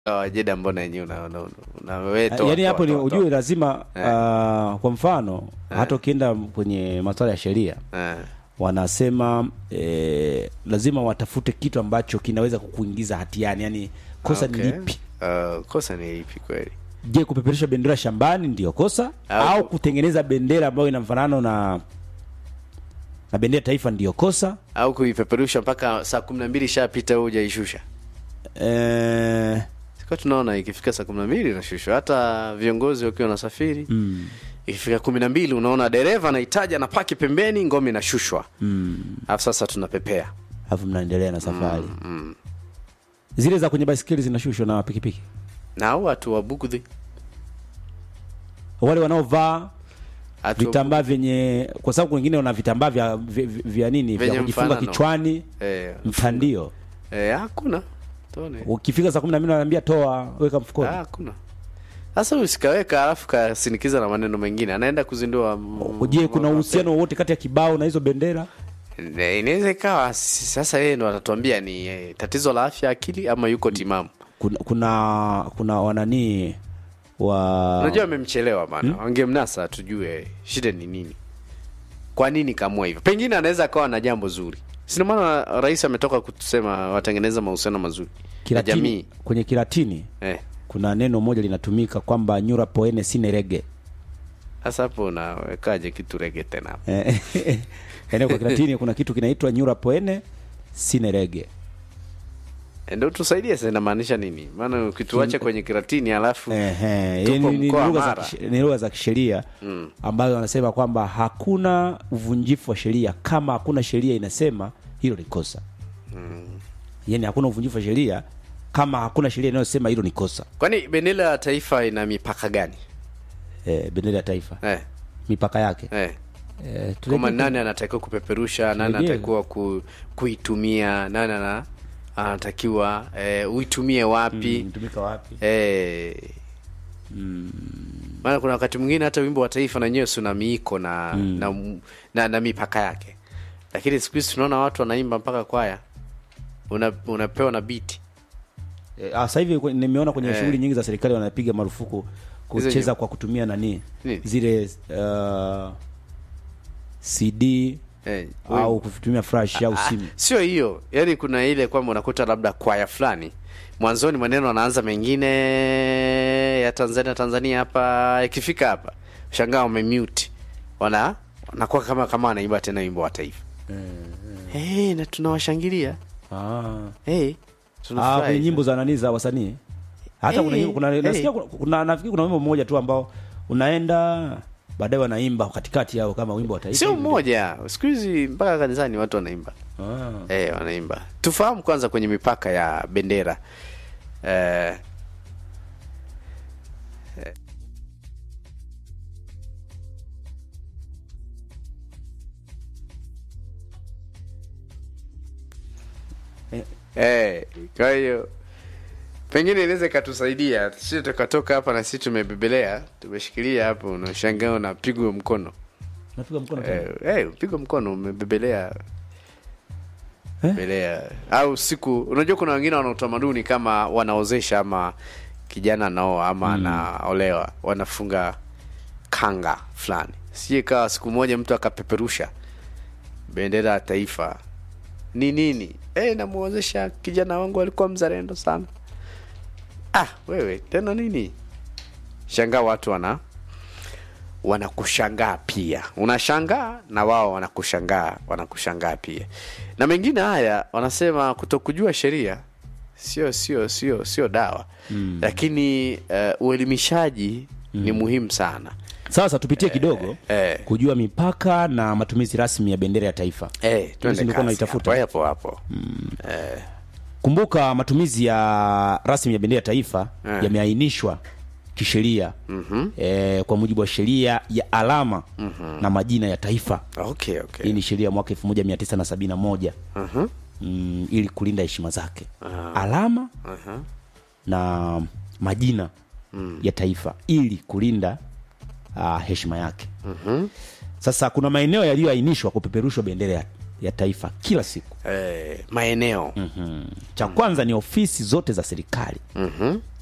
wajeda mbona yenyewe una, una, una, una wewe toa, yaani toa, hapo ni toa, ujue toa. lazima Eh. ah, kwa mfano hata ukienda kwenye masuala ya sheria Eh, wanasema eh, lazima watafute kitu ambacho kinaweza kukuingiza hatiani yani kosa ni okay. lipi Uh, kosa ni lipi kweli je kupeperusha bendera shambani ndiyo kosa Au- au, kutengeneza bendera ambayo ina mfanano na na bendera ya taifa ndiyo kosa au kuipeperusha mpaka saa kumi na mbili ishapita wewe hujaishusha eh, sikuwa tunaona ikifika saa kumi na mbili inashushwa hata viongozi wakiwa wanasafiri mm. ikifika kumi na mbili unaona dereva anahitaji anapaki pembeni ngome inashushwa alafu sasa tunapepea alafu mnaendelea na safari zile za kwenye baiskeli zinashushwa na pikipiki na au watu wa bugdhi wale wanaovaa Hatu wa vitambaa vyenye kwa sababu wengine wana vitambaa vya, vya, vya nini Vyenye vya kujifunga mfanano. kichwani Eh, mtandio eh, hakuna tuone ukifika saa kumi na mbili wanaambia toa weka mfukoni Ah, hakuna sasa usikaweka alafu kasinikiza na maneno mengine anaenda kuzindua mm, je kuna mm, uhusiano wowote kati ya kibao na hizo bendera Eh, inaweza ikawa si- sasa yeye ndo atatuambia ni eh, tatizo la afya ya akili ama yuko timamu kuna kuna, kuna wananii wa unajua amemchelewa bana wangemnasa tujue shida ni nini kwa nini kamua hivyo pengine anaweza akawa na jambo zuri sina maana rais ametoka kusema watengeneza mahusiano mazuri na kilatini, jamii kwenye kilatini eh. kuna neno moja linatumika kwamba nyura poene sine rege sasa hapo unawekaje kitu rege tena hapo? Eh, yaani kwa kilatini kuna kitu kinaitwa nyura poene sine rege Eh, ndo tusaidie sasa inamaanisha nini maana ukituacha kwenye kiratini alafu Ehe, tupo yaani ni mkoa lugha za Mara. kish- ni lugha za kisheria ambazo wanasema kwamba hakuna uvunjifu wa sheria kama hakuna sheria inasema hilo ni kosa yaani hakuna uvunjifu wa sheria kama hakuna sheria inayosema hilo ni kosa kwani bendera ya taifa ina mipaka gani eh, bendera ya taifa eh, mipaka yake eh. eh, kama turejee- nani anatakiwa kupeperusha nani Turejee. anatakiwa ku, kuitumia nani ana, anatakiwa eh, uitumie wapi imetumika wapi eh, maana kuna wakati mwingine hata wimbo wa taifa na wenyewe si una miiko na, na, na, na mipaka yake lakini siku hizi tunaona watu wanaimba mpaka kwaya una, unapewa na biti Eh, ah, sasa hivi kwe- nimeona kwenye Eh. shughuli nyingi za serikali wanapiga marufuku kucheza nyimbo. kwa kutumia nani Nini? zile uh, CD eh, au kutumia flash au Ah, simu. sio hiyo yaani kuna ile kwamba unakuta labda kwaya fulani mwanzoni maneno anaanza mengine ya tanzania tanzania hapa ikifika hapa shangaa wamemute wana wanakuwa kama kama wanaimba tena wimbo wa taifa hey, na tunawashangilia Ah. hey, Ah, kwenye nyimbo za nani za wasanii. Hata kuna Eh, nyimbo kuna eh. nasikia kuna, kuna nafikiri kuna wimbo mmoja tu ambao unaenda baadaye wanaimba katikati yao kama wimbo wa taifa. sio hivi. mmoja siku hizi mpaka kanisani watu wanaimba Ah. eh, wanaimba tufahamu kwanza kwenye mipaka ya bendera eh, Eh, kwa hiyo pengine inaweza ikatusaidia sisi tukatoka hapa na sisi tumebebelea tumeshikilia hapo unashangaa unapigwa mkono Napiga mkono tena. eh, eh, upigwa mkono umebebelea Eh? belea au siku unajua kuna wengine wana utamaduni kama wanaozesha ama kijana anaoa ama anaolewa wanafunga kanga fulani sije kawa siku moja mtu akapeperusha bendera ya taifa ni nini eh namuozesha kijana wangu alikuwa mzalendo sana ah wewe tena nini shangaa watu wana wanakushangaa pia unashangaa na wao wanakushangaa wanakushangaa pia na mengine haya wanasema kutokujua sheria sio sio sio sio dawa mm. lakini uh, uelimishaji mm. ni muhimu sana Sasa tupitie kidogo eh. kujua mipaka na matumizi rasmi ya bendera ya taifa. eh, Hizi twende nilikuwa kazi naitafuta. hapo hapo hapo Kumbuka matumizi ya rasmi ya bendera ya taifa Eh. yameainishwa kisheria mm-hmm. e, kwa mujibu wa sheria ya alama mm-hmm. na majina ya taifa. okay okay Hii ni sheria ya mwaka 1971 Mhm. mm, ili kulinda heshima zake alama na majina ya taifa ili kulinda uh, heshima yake Sasa kuna maeneo yaliyoainishwa kupeperushwa bendera ya, ya taifa kila siku eh, maeneo cha kwanza ni ofisi zote za serikali